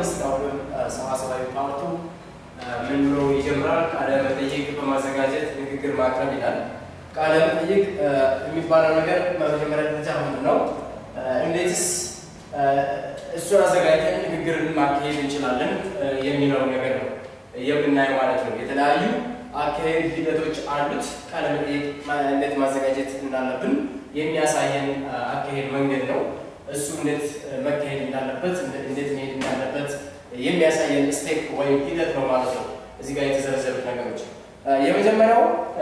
አምስት አሁንም ሰዋሰዋዊ ፓርቱ ምን ብሎ ይጀምራል? ቃለ መጠይቅ በማዘጋጀት ንግግር ማቅረብ ይላል። ቃለ መጠይቅ የሚባለው ነገር በመጀመሪያ ደረጃ ምንድን ነው? እንዴትስ እሱን አዘጋጅተን ንግግርን ማካሄድ እንችላለን የሚለው ነገር ነው የምናየው ማለት ነው። የተለያዩ አካሄድ ሂደቶች አሉት። ቃለ መጠይቅ እንዴት ማዘጋጀት እንዳለብን የሚያሳየን አካሄድ መንገድ ነው። እሱ እንዴት መካሄድ እንዳለበት እንዴት መሄድ እንዳለበት የሚያሳየን ስቴፕ ወይም ሂደት ነው ማለት ነው። እዚህ ጋር የተዘረዘሩት ነገሮች የመጀመሪያው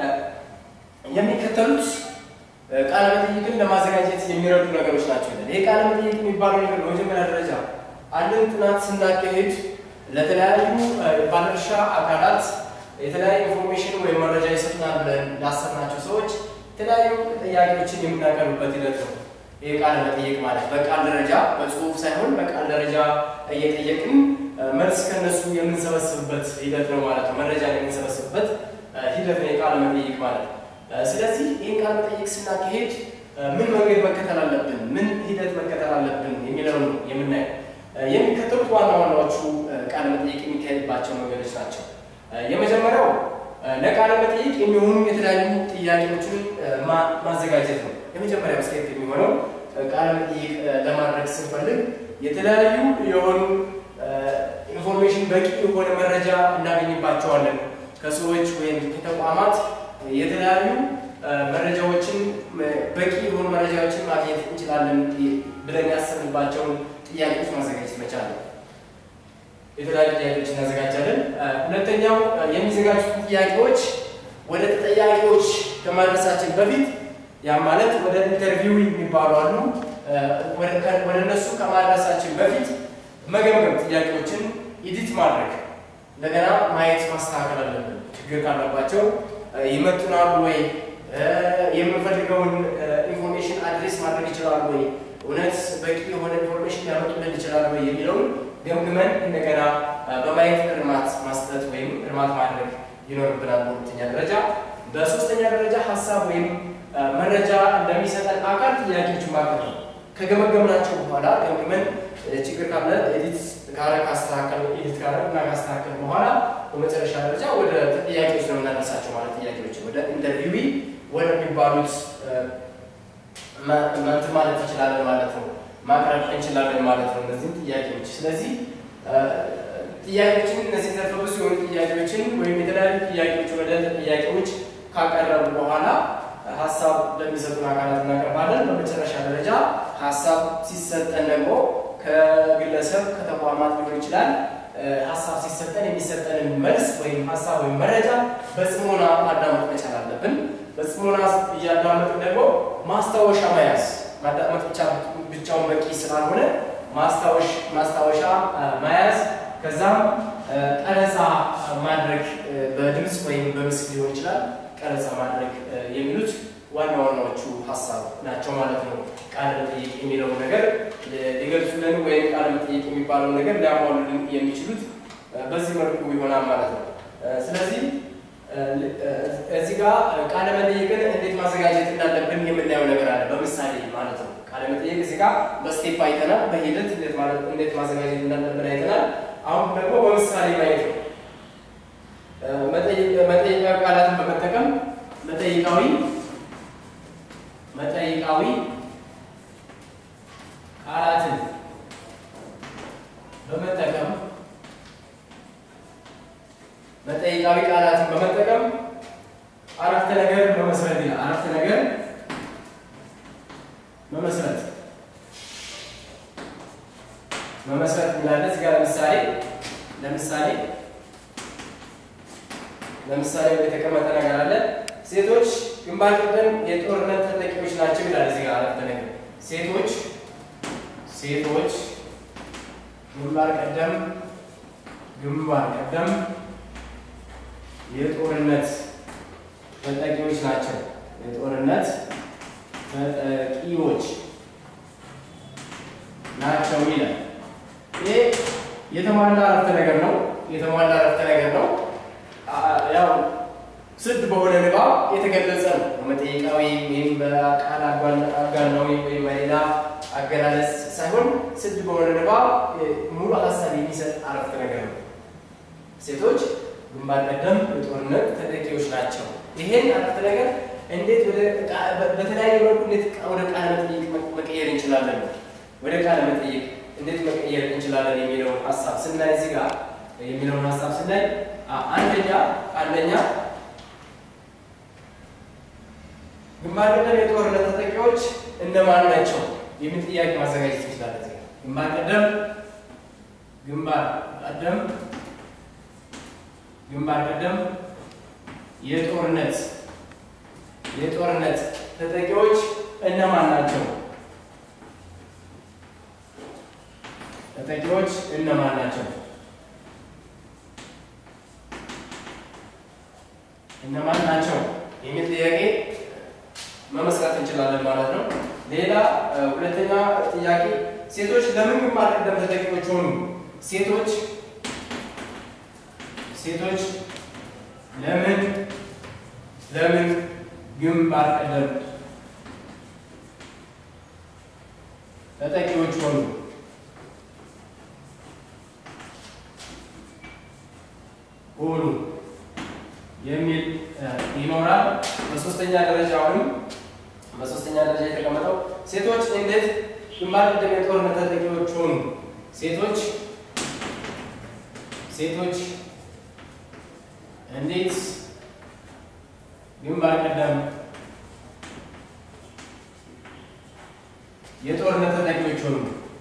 የሚከተሉት ቃለ መጠይቅን ለማዘጋጀት የሚረዱ ነገሮች ናቸው። ይህ ቃለ መጠይቅ የሚባለው ነገር በመጀመሪያ ደረጃ አንድን ጥናት ስናካሄድ ለተለያዩ ባለድርሻ አካላት የተለያዩ ኢንፎርሜሽን ወይም መረጃ ይሰጡናል ብለን ላሰብናቸው ሰዎች የተለያዩ ጥያቄዎችን የምናቀርብበት ሂደት ነው። ይህ ቃለ መጠይቅ ማለት በቃል ደረጃ በጽሁፍ ሳይሆን በቃል ደረጃ እየጠየቅን መልስ ከነሱ የምንሰበስብበት ሂደት ነው ማለት ነው። መረጃ የምንሰበስብበት ሂደት ነው የቃለ መጠይቅ ማለት። ስለዚህ ይህን ቃለ መጠይቅ ስናካሄድ ምን መንገድ መከተል አለብን፣ ምን ሂደት መከተል አለብን የሚለው ነው የምናየው። የሚከተሉት ዋና ዋናዎቹ ቃለ መጠይቅ የሚካሄድባቸው መንገዶች ናቸው። የመጀመሪያው ለቃለ መጠይቅ የሚሆኑ የተለያዩ ጥያቄዎችን ማዘጋጀት ነው። የመጀመሪያው ስቴፕ የሚሆነው ቃለ መጠይቅ ለማድረግ ስንፈልግ የተለያዩ የሆኑ ኢንፎርሜሽን በቂ የሆነ መረጃ እናገኝባቸዋለን። ከሰዎች ወይም ከተቋማት የተለያዩ መረጃዎችን በቂ የሆኑ መረጃዎችን ማግኘት እንችላለን ብለን ያሰብንባቸውን ጥያቄዎች ማዘጋጀት መቻል ነው። የተለያዩ ጥያቄዎች እናዘጋጃለን። ሁለተኛው የሚዘጋጁት ጥያቄዎች ወደ ተጠያቂዎች ከማድረሳችን በፊት ያ ማለት ወደ ኢንተርቪው የሚባሉ አሉ። ወደ እነሱ ከማድረሳችን በፊት መገምገም፣ ጥያቄዎችን ኢዲት ማድረግ፣ እንደገና ማየት ማስተካከል አለብን። ችግር ካለባቸው ይመጡናሉ ወይ፣ የምንፈልገውን ኢንፎርሜሽን አድሬስ ማድረግ ይችላሉ ወይ፣ እውነት በቂ የሆነ ኢንፎርሜሽን ሊያመጡልን ይችላሉ ወይ የሚለውን ገምግመን እንደገና በማየት እርማት ማስጠት ወይም እርማት ማድረግ ይኖርብናል። በሁለተኛ ደረጃ በሶስተኛ ደረጃ ሀሳብ ወይም መረጃ እንደሚሰጠን አካል ጥያቄዎች ማቅረብ ነው። ከገመገምናቸው በኋላ ገምግመን ችግር ካለ ኤዲት ካረ ካስተካከል ኤዲት ካረ እና ካስተካከል በኋላ በመጨረሻ ደረጃ ወደ ጥያቄዎች ነው የምናነሳቸው ማለት ጥያቄዎች ወደ ኢንተርቪዊ ወደሚባሉት መንት ማለት እንችላለን ማለት ነው ማቅረብ እንችላለን ማለት ነው እነዚህም ጥያቄዎች። ስለዚህ ጥያቄዎችን እነዚህ ዘርፈ ብዙ የሆኑ ጥያቄዎችን ወይም የተለያዩ ጥያቄዎች ወደ ጥያቄዎች ካቀረቡ በኋላ ሀሳብ ለሚሰጡን አካላት እናቀርባለን። በመጨረሻ ደረጃ ሀሳብ ሲሰጠን ደግሞ ከግለሰብ ከተቋማት ሊሆን ይችላል። ሀሳብ ሲሰጠን የሚሰጠንን መልስ ወይም ሀሳብ ወይም መረጃ በጽሞና ማዳመጥ መቻል አለብን። በጽሞና እያዳመጥን ደግሞ ማስታወሻ መያዝ ማዳመጥ ብቻ ብቻውን በቂ ስላልሆነ ማስታወሻ መያዝ ከዛም ቀረጻ ማድረግ በድምፅ ወይም በምስል ሊሆን ይችላል። ቀረጻ ማድረግ የሚሉት ዋና ዋናዎቹ ሀሳብ ናቸው ማለት ነው። ቃለ መጠይቅ የሚለውን ነገር ሊገልጹልን ወይም ቃለ መጠይቅ የሚባለውን ነገር ሊያሟሉልን የሚችሉት በዚህ መልኩ ይሆናል ማለት ነው። ስለዚህ እዚህ ጋር ቃለ መጠይቅን እንዴት ማዘጋጀት እንዳለብን የምናየው ነገር አለ፣ በምሳሌ ማለት ነው። ቃለ መጠይቅ እዚህ ጋር በስቴፕ አይተናል፣ በሂደት እንዴት ማዘጋጀት እንዳለብን አይተናል። አሁን ደግሞ በምሳሌ ማየት ነው። መጠይቃዊ ቃላትን በመጠቀም መጠይቃዊ መጠይቃዊ ቃላትን በመጠቀም መጠይቃዊ ቃላትን በመጠቀም አረፍተ ነገር መመስረት ይላል። አረፍተ ነገር መመስረት መመስረት እንላለን። እዚህ ጋር ለምሳሌ ለምሳሌ ለምሳሌ የተቀመጠ ነገር አለ። ሴቶች ግንባር ቀደም የጦርነት ተጠቂዎች ናቸው ይላል። እዚህ ጋር አረፍተ ነገር ሴቶች ሴቶች ግንባር ቀደም ግንባር ቀደም የጦርነት ተጠቂዎች ናቸው። የጦርነት ተጠቂዎች ናቸው ይላል። ይሄ የተሟላ አረፍተ ነገር ነው። የተሟላ አረፍተ ነገር ነው። ያው ስድ በሆነ ንባብ የተገለጸ ነው። በመጠይቃዊ ወይም በቃል አጋናዊ ወይም በሌላ አገላለጽ ሳይሆን ስድ በሆነ ንባብ ሙሉ ሀሳብ የሚሰጥ አረፍተ ነገር ነው። ሴቶች ግንባር ቀደም የጦርነት ተጠቂዎች ናቸው። ይሄን አረፍተ ነገር እንዴት በተለያየ መልኩ እንዴት ወደ ቃለ መጠይቅ መቀየር እንችላለን ነው ወደ ቃለ መጠይቅ እንዴት መቀየር እንችላለን የሚለውን ሀሳብ ስናይ እዚህ ጋር የሚለውን ሀሳብ ስናይ አንደኛ አንደኛ ግንባር ቀደም የጦርነት ተጠቂዎች እነማን ናቸው የሚል ጥያቄ ማዘጋጀት እንችላለን። ግንባር ቀደም ግንባር ቀደም ግንባር ቀደም የጦርነት የጦርነት ተጠቂዎች እነማን ናቸው? ተጠቂዎች እነማን ናቸው? እነማን ናቸው የሚል ጥያቄ መመስረት እንችላለን ማለት ነው። ሌላ ሁለተኛ ጥያቄ ሴቶች ለምን ግንባር ቀደም ተጠቂዎች ሆኑ? ሴቶች ሴቶች ለምን ለምን ግንባር ቀደም ተጠቂዎች ሆኑ? ሆኑ የሚል ይኖራል። በሶስተኛ ደረጃ አሁንም በሶስተኛ ደረጃ የተቀመጠው ሴቶች እንዴት ግንባር ቀደም የጦርነት ተጠቂዎች ሆኑ? ሴቶች ሴቶች እንዴት ግንባር ቀደም የጦርነት ተጠቂዎች ሆኑ?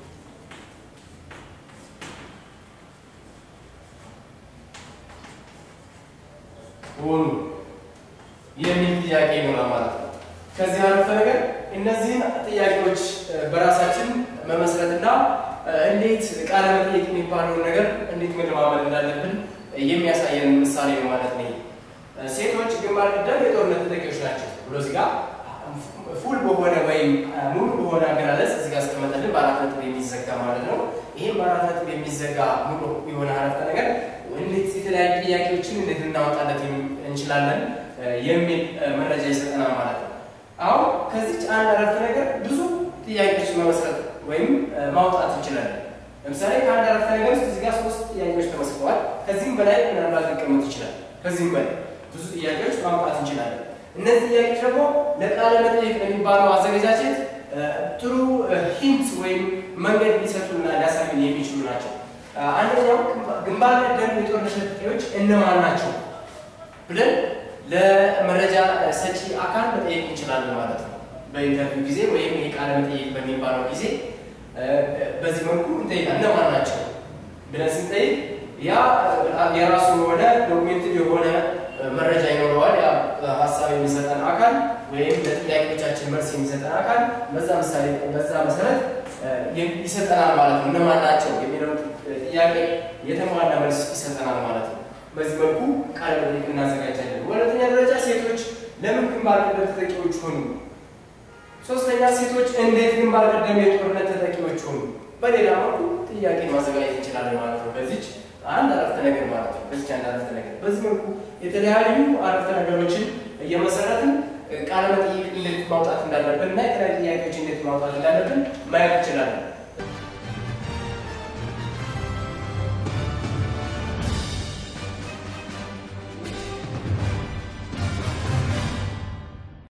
ሆኑ የሚል ጥያቄ ይኖራል ማለት ነው። ከዚህ አረፍተ ነገር እነዚህን ጥያቄዎች በራሳችን መመስረትና እንዴት ቃለ መጠየቅ የሚባለውን ነገር እንዴት መለማመድ እንዳለብን የሚያሳየን ምሳሌ ነው ማለት ነው። ሴቶች ግንባር ቀደም የጦርነት ተጠቂዎች ናቸው ብሎ እዚህ ጋር ፉል በሆነ ወይም ሙሉ በሆነ አገላለጽ እዚህ ጋር አስቀመጠልን በአራት ነጥብ የሚዘጋ ማለት ነው። ይህም በአራት ነጥብ የሚዘጋ ሙሉ የሆነ አረፍተ ነገር እንዴት የተለያዩ ጥያቄዎችን እንዴት ልናወጣለት እንችላለን የሚል መረጃ ይሰጠናል ማለት ነው። አሁን ከዚች አንድ አረፍተ ነገር ብዙ ጥያቄዎችን መመስረት ወይም ማውጣት እንችላለን። ለምሳሌ ከአንድ አረፍተ ነገር ውስጥ እዚህ ጋር ሶስት ጥያቄዎች ተመስርተዋል። ከዚህም በላይ ምናልባት ሊቀመጡ ይችላል። ከዚህም በላይ ብዙ ጥያቄዎች ማውጣት እንችላለን። እነዚህ ጥያቄዎች ደግሞ ለቃለ መጠይቅ ለሚባለው አዘገጃጀት ጥሩ ሂንት ወይም መንገድ ሊሰጡና ሊያሳዩን የሚችሉ ናቸው። አንደኛው ግንባር ቀደም የጦርነት ተጠቂዎች እነማን ናቸው ብለን ለመረጃ ሰጪ አካል መጠየቅ እንችላለን ማለት ነው። በኢንተርቪው ጊዜ ወይም የቃለ መጠይቅ በሚባለው ጊዜ በዚህ መልኩ እንጠይቃለን። እነማን ናቸው ብለን ስንጠይቅ ያ የራሱ የሆነ ዶክሜንት የሆነ መረጃ ይኖረዋል። ያ ሀሳብ የሚሰጠን አካል ወይም ለጥያቄዎቻችን መልስ የሚሰጠን አካል በዛ ምሳሌ በዛ መሰረት ይሰጠናል ማለት ነው። እነማን ናቸው የሚለውን ጥያቄ የተሟላ መልስ ይሰጠናል ማለት ነው። በዚህ መልኩ ቃለ መጠይቅ እናዘጋጃለን። ሁለተኛ ደረጃ ሴቶች ለምን ግንባር ቀደም ተጠቂዎች ሆኑ? ሶስተኛ ሴቶች እንዴት ግንባር ቀደም የጦርነት ተጠቂዎች ሆኑ? በሌላ መልኩ ጥያቄ ማዘጋጀት እንችላለን ማለት ነው። በዚች አንድ አረፍተ ነገር ማለት ነው። በዚች አንድ አረፍተ ነገር በዚህ መልኩ የተለያዩ አረፍተ ነገሮችን እየመሰረትን ቃለ መጠይቅ እንዴት ማውጣት እንዳለብን እና የተለያዩ ጥያቄዎች እንዴት ማውጣት እንዳለብን ማየት እንችላለን።